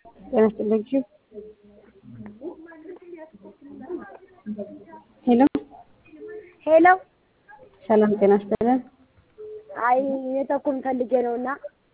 ጤና ይስጥልኝ። ሄሎ ሄሎ ሰላም ጤና ይስጥልን። አይ የተኩን ፈልጌ ነው እና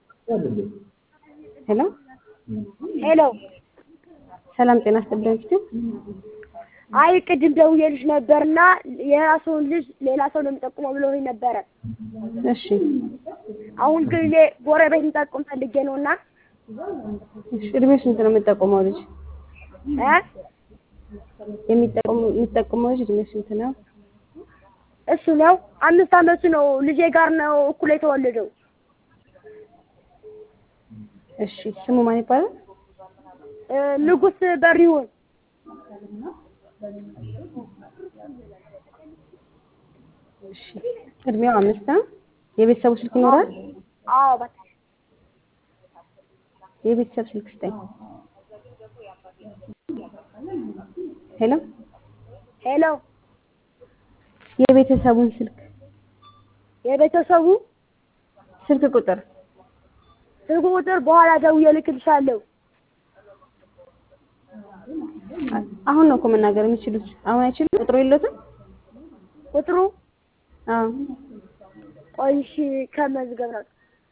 ሄሎ ሄሎ ሰላም ጤና ይስጥልኝ። አይ ቅድም ደውዬልሽ ነበርና የራሱን ልጅ ሌላ ሰው ነው የሚጠቁመው ብሎኝ ነበረ። እሺ አሁን ግን እኔ ጎረቤት እንጠቁም ፈልጌ ነው እና እሺ እድሜው ስንት ነው የምጠቁመው ልጅ? እ የሚጠቁመው የሚጠቁመው ልጅ እድሜው ስንት ነው? እሱ ነው አምስት አመቱ ነው። ልጄ ጋር ነው እኩል የተወለደው። እሺ ስሙ ማን ይባላል? እ ንጉስ በሪውን እሺ እድሜው አምስት ነው። የቤተሰቡ ስልክ ይኖራል? አዎ እባክሽ የቤተሰብ ስልክ ስጠኝ። ሄሎ ሄሎ የቤተሰቡን ስልክ የቤተሰቡ ስልክ ቁጥር ስልክ ቁጥር በኋላ ደውዬ እልክልሻለሁ። አሁን ነው እኮ መናገር የሚችሉት። አሁን አይችሉም? ቁጥሩ የለትም? ቁጥሩ አዎ ቆይ እሺ ከመዝገብ ነው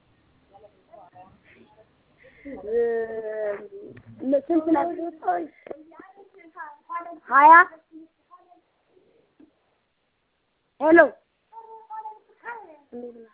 እ ስንት ናቸው? ሀያ ሄሎ